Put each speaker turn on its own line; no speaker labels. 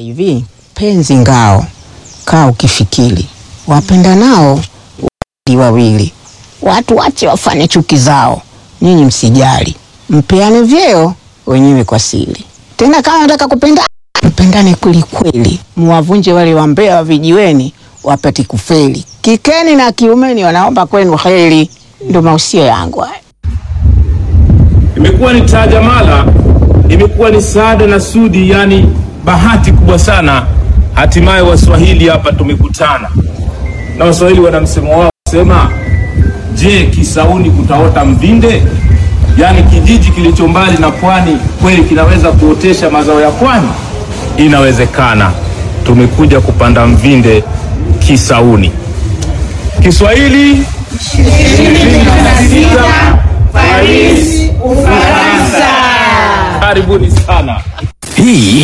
hivi, penzi ngao, kaa ukifikiri, wapenda nao wawili wawili, watu wache wafanye chuki zao, nyinyi msijali, mpeane vyeo wenyewe kwa siri. Tena kama nataka kupenda mpendane kweli kweli, muwavunje wale wambea wa vijiweni wapate kufeli. Kikeni na kiumeni wanaomba kwenu heri. Ndo mausia yangu haya.
Imekuwa ni taajamala, imekuwa ni saada na sudi, yani bahati kubwa sana. Hatimaye Waswahili hapa tumekutana, na Waswahili wana msemo wao sema, je, Kisauni kutaota mvinde? Yaani kijiji kilicho mbali na pwani kweli kinaweza kuotesha mazao ya pwani? Inawezekana. Tumekuja kupanda mvinde Kisauni. Kiswahili Paris, Ufaransa. Karibuni sana.
Hii